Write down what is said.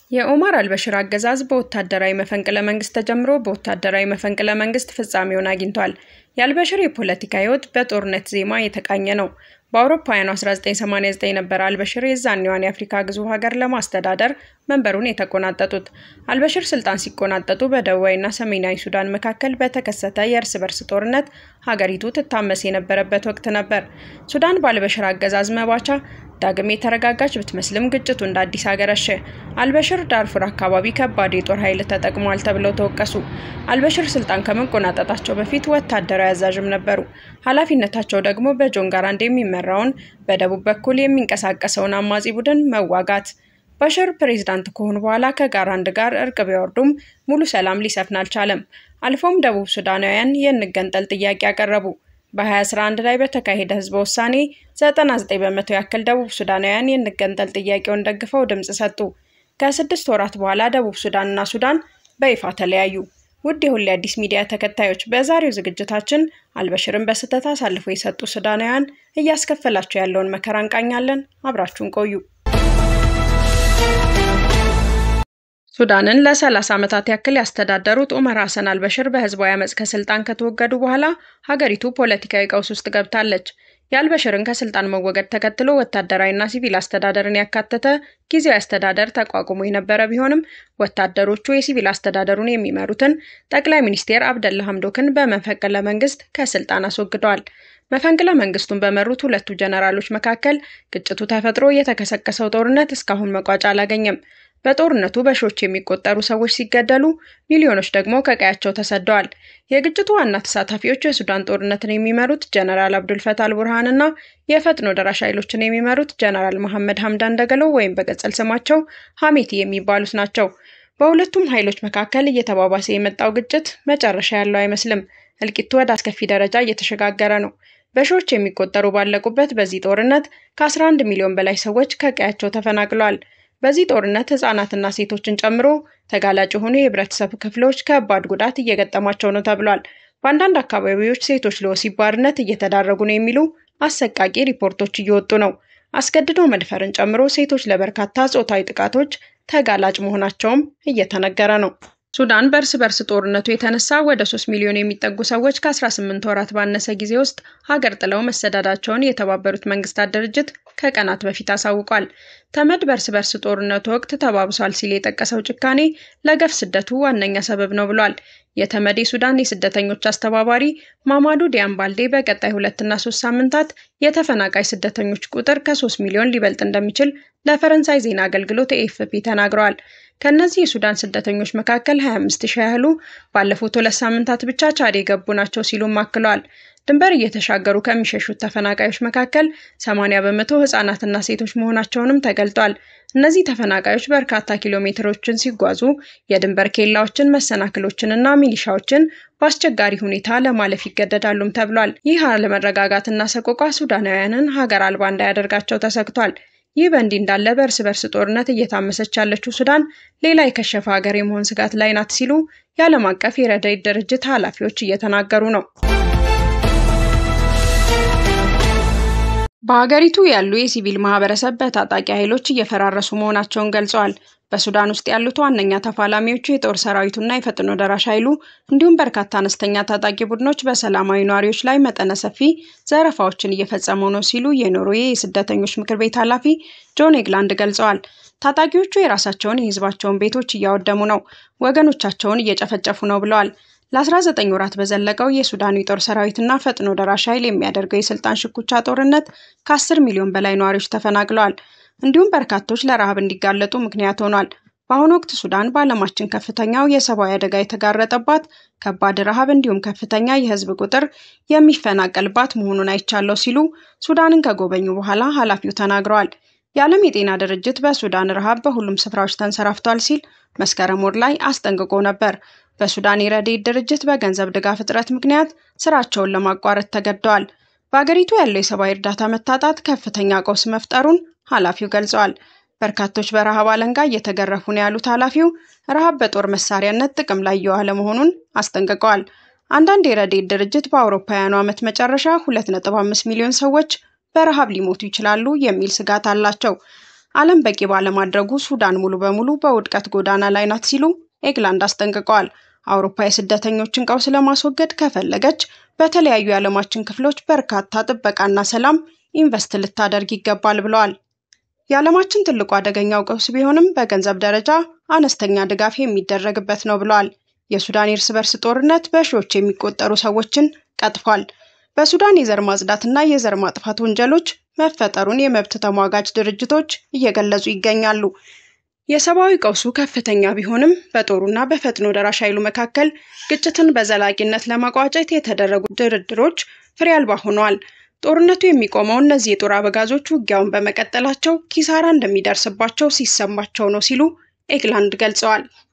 የኦማር አልበሽር አገዛዝ በወታደራዊ መፈንቅለ መንግስት ተጀምሮ በወታደራዊ መፈንቅለ መንግስት ፍጻሜውን አግኝቷል። የአልበሽር የፖለቲካ ህይወት በጦርነት ዜማ የተቃኘ ነው። በአውሮፓውያኑ 1989 ነበር አልበሽር የዛኔዋን የአፍሪካ ግዙፍ ሀገር ለማስተዳደር መንበሩን የተቆናጠጡት። አልበሽር ስልጣን ሲቆናጠጡ በደቡባዊና ሰሜናዊ ሱዳን መካከል በተከሰተ የእርስ በርስ ጦርነት ሀገሪቱ ትታመስ የነበረበት ወቅት ነበር። ሱዳን በአልበሽር አገዛዝ መባቻ ዳግም የተረጋጋች ብትመስልም ግጭቱ እንደ አዲስ አገረሸ። አልበሽር ዳርፉር አካባቢ ከባድ የጦር ኃይል ተጠቅሟል ተብለው ተወቀሱ። አልበሽር ስልጣን ከመቆናጠጣቸው በፊት ወታደራዊ አዛዥም ነበሩ። ኃላፊነታቸው ደግሞ በጆን ጋራንድ የሚመራውን በደቡብ በኩል የሚንቀሳቀሰውን አማጺ ቡድን መዋጋት። ባሽር ፕሬዝዳንት ከሆኑ በኋላ ከጋራንድ ጋር እርቅ ቢያወርዱም ሙሉ ሰላም ሊሰፍን አልቻለም። አልፎም ደቡብ ሱዳናውያን የንገንጠል ጥያቄ ያቀረቡ። በ2011 ላይ በተካሄደ ህዝበ ውሳኔ 99 በመቶ ያክል ደቡብ ሱዳናውያን የንገንጠል ጥያቄውን ደግፈው ድምፅ ሰጡ። ከስድስት ወራት በኋላ ደቡብ ሱዳንና ሱዳን በይፋ ተለያዩ። ውድ የሁሌ አዲስ ሚዲያ ተከታዮች በዛሬው ዝግጅታችን አልበሽርን በስህተት አሳልፎ የሰጡ ሱዳናውያን እያስከፈላቸው ያለውን መከራ እንቃኛለን። አብራችሁን ቆዩ። ሱዳንን ለ30 ዓመታት ያክል ያስተዳደሩት ኡመር ሐሰን አልበሽር በህዝባዊ አመፅ ከስልጣን ከተወገዱ በኋላ ሀገሪቱ ፖለቲካዊ ቀውስ ውስጥ ገብታለች። የአልበሽርን ከስልጣን መወገድ ተከትሎ ወታደራዊና ሲቪል አስተዳደርን ያካተተ ጊዜያዊ አስተዳደር ተቋቁሞ የነበረ ቢሆንም ወታደሮቹ የሲቪል አስተዳደሩን የሚመሩትን ጠቅላይ ሚኒስቴር አብደላ ሐምዶክን በመፈንቅለ መንግስት ከስልጣን አስወግደዋል። መፈንቅለ መንግስቱን በመሩት ሁለቱ ጀነራሎች መካከል ግጭቱ ተፈጥሮ የተቀሰቀሰው ጦርነት እስካሁን መቋጫ አላገኘም። በጦርነቱ በሺዎች የሚቆጠሩ ሰዎች ሲገደሉ ሚሊዮኖች ደግሞ ከቀያቸው ተሰደዋል። የግጭቱ ዋና ተሳታፊዎች የሱዳን ጦርነትን የሚመሩት ጀነራል አብዱልፈታ አልቡርሃን እና የፈጥኖ ደራሽ ኃይሎችን የሚመሩት ጀነራል መሐመድ ሐምዳን ደገሎ ወይም በቅጽል ስማቸው ሐሜቲ የሚባሉት ናቸው። በሁለቱም ኃይሎች መካከል እየተባባሰ የመጣው ግጭት መጨረሻ ያለው አይመስልም። እልቂቱ ወደ አስከፊ ደረጃ እየተሸጋገረ ነው። በሺዎች የሚቆጠሩ ባለቁበት በዚህ ጦርነት ከ11 ሚሊዮን በላይ ሰዎች ከቀያቸው ተፈናቅለዋል። በዚህ ጦርነት ህጻናትና ሴቶችን ጨምሮ ተጋላጭ የሆኑ የህብረተሰብ ክፍሎች ከባድ ጉዳት እየገጠማቸው ነው ተብሏል። በአንዳንድ አካባቢዎች ሴቶች ለወሲብ ባርነት እየተዳረጉ ነው የሚሉ አሰቃቂ ሪፖርቶች እየወጡ ነው። አስገድዶ መድፈርን ጨምሮ ሴቶች ለበርካታ ጾታዊ ጥቃቶች ተጋላጭ መሆናቸውም እየተነገረ ነው። ሱዳን በእርስ በርስ ጦርነቱ የተነሳ ወደ 3 ሚሊዮን የሚጠጉ ሰዎች ከ18 ወራት ባነሰ ጊዜ ውስጥ ሀገር ጥለው መሰዳዳቸውን የተባበሩት መንግስታት ድርጅት ከቀናት በፊት አሳውቋል። ተመድ በእርስ በርስ ጦርነቱ ወቅት ተባብሷል ሲል የጠቀሰው ጭካኔ ለገፍ ስደቱ ዋነኛ ሰበብ ነው ብሏል። የተመድ የሱዳን የስደተኞች አስተባባሪ ማማዱ ዲያምባልዴ በቀጣይ ሁለትና ሶስት ሳምንታት የተፈናቃይ ስደተኞች ቁጥር ከሶስት ሚሊዮን ሊበልጥ እንደሚችል ለፈረንሳይ ዜና አገልግሎት ኤኤፍፒ ተናግረዋል። ከእነዚህ የሱዳን ስደተኞች መካከል 25 ሺህ ያህሉ ባለፉት ሁለት ሳምንታት ብቻ ቻድ የገቡ ናቸው ሲሉም አክለዋል። ድንበር እየተሻገሩ ከሚሸሹት ተፈናቃዮች መካከል 80 በመቶ ህጻናትና ሴቶች መሆናቸውንም ተገልጧል። እነዚህ ተፈናቃዮች በርካታ ኪሎ ሜትሮችን ሲጓዙ የድንበር ኬላዎችን፣ መሰናክሎችንና ሚሊሻዎችን በአስቸጋሪ ሁኔታ ለማለፍ ይገደዳሉም ተብሏል። ይህ አለመረጋጋትና ሰቆቃ ሱዳናውያንን ሀገር አልባ እንዳያደርጋቸው ተሰግቷል። ይህ በእንዲህ እንዳለ በእርስ በርስ ጦርነት እየታመሰች ያለችው ሱዳን ሌላ የከሸፈ ሀገር የመሆን ስጋት ላይ ናት ሲሉ የዓለም አቀፍ የረድኤት ድርጅት ኃላፊዎች እየተናገሩ ነው። በሀገሪቱ ያሉ የሲቪል ማህበረሰብ በታጣቂ ኃይሎች እየፈራረሱ መሆናቸውን ገልጸዋል። በሱዳን ውስጥ ያሉት ዋነኛ ተፋላሚዎቹ የጦር ሰራዊቱና የፈጥኖ ደራሽ ኃይሉ እንዲሁም በርካታ አነስተኛ ታጣቂ ቡድኖች በሰላማዊ ነዋሪዎች ላይ መጠነ ሰፊ ዘረፋዎችን እየፈጸሙ ነው ሲሉ የኖርዌይ የስደተኞች ምክር ቤት ኃላፊ ጆን ኤግላንድ ገልጸዋል። ታጣቂዎቹ የራሳቸውን የህዝባቸውን ቤቶች እያወደሙ ነው፣ ወገኖቻቸውን እየጨፈጨፉ ነው ብለዋል። ለ19 ወራት በዘለቀው የሱዳኑ የጦር ሰራዊትና ፈጥኖ ደራሽ ኃይል የሚያደርገው የስልጣን ሽኩቻ ጦርነት ከ10 ሚሊዮን በላይ ነዋሪዎች ተፈናቅለዋል። እንዲሁም በርካቶች ለረሃብ እንዲጋለጡ ምክንያት ሆኗል። በአሁኑ ወቅት ሱዳን በዓለማችን ከፍተኛው የሰብአዊ አደጋ የተጋረጠባት ከባድ ረሃብ እንዲሁም ከፍተኛ የህዝብ ቁጥር የሚፈናቀልባት መሆኑን አይቻለው ሲሉ ሱዳንን ከጎበኙ በኋላ ኃላፊው ተናግረዋል። የዓለም የጤና ድርጅት በሱዳን ረሃብ በሁሉም ስፍራዎች ተንሰራፍቷል ሲል መስከረም ወር ላይ አስጠንቅቆ ነበር። በሱዳን የረድኤት ድርጅት በገንዘብ ድጋፍ እጥረት ምክንያት ስራቸውን ለማቋረጥ ተገደዋል። በአገሪቱ ያለው የሰብአዊ እርዳታ መታጣት ከፍተኛ ቀውስ መፍጠሩን ኃላፊው ገልጸዋል። በርካቶች በረሃብ አለንጋ እየተገረፉ ነው ያሉት ኃላፊው ረሃብ በጦር መሳሪያነት ጥቅም ላይ እየዋለ መሆኑን አስጠንቅቀዋል። አንዳንድ የረድኤት ድርጅት በአውሮፓውያኑ ዓመት መጨረሻ 2.5 ሚሊዮን ሰዎች በረሃብ ሊሞቱ ይችላሉ የሚል ስጋት አላቸው። ዓለም በቂ ባለማድረጉ ሱዳን ሙሉ በሙሉ በውድቀት ጎዳና ላይ ናት ሲሉ ኤግላንድ አስጠንቅቀዋል። አውሮፓ የስደተኞችን ቀውስ ለማስወገድ ከፈለገች በተለያዩ የዓለማችን ክፍሎች በርካታ ጥበቃና ሰላም ኢንቨስት ልታደርግ ይገባል ብለዋል። የዓለማችን ትልቁ አደገኛው ቀውስ ቢሆንም በገንዘብ ደረጃ አነስተኛ ድጋፍ የሚደረግበት ነው ብለዋል። የሱዳን የእርስ በርስ ጦርነት በሺዎች የሚቆጠሩ ሰዎችን ቀጥፏል። በሱዳን የዘር ማጽዳትና የዘር ማጥፋት ወንጀሎች መፈጠሩን የመብት ተሟጋች ድርጅቶች እየገለጹ ይገኛሉ። የሰብአዊ ቀውሱ ከፍተኛ ቢሆንም በጦሩና በፈጥኖ ደራሽ ኃይሉ መካከል ግጭትን በዘላቂነት ለማቋጨት የተደረጉ ድርድሮች ፍሬ አልባ ሆነዋል። ጦርነቱ የሚቆመው እነዚህ የጦር አበጋዞች ውጊያውን በመቀጠላቸው ኪሳራ እንደሚደርስባቸው ሲሰማቸው ነው ሲሉ ኤግላንድ ገልጸዋል።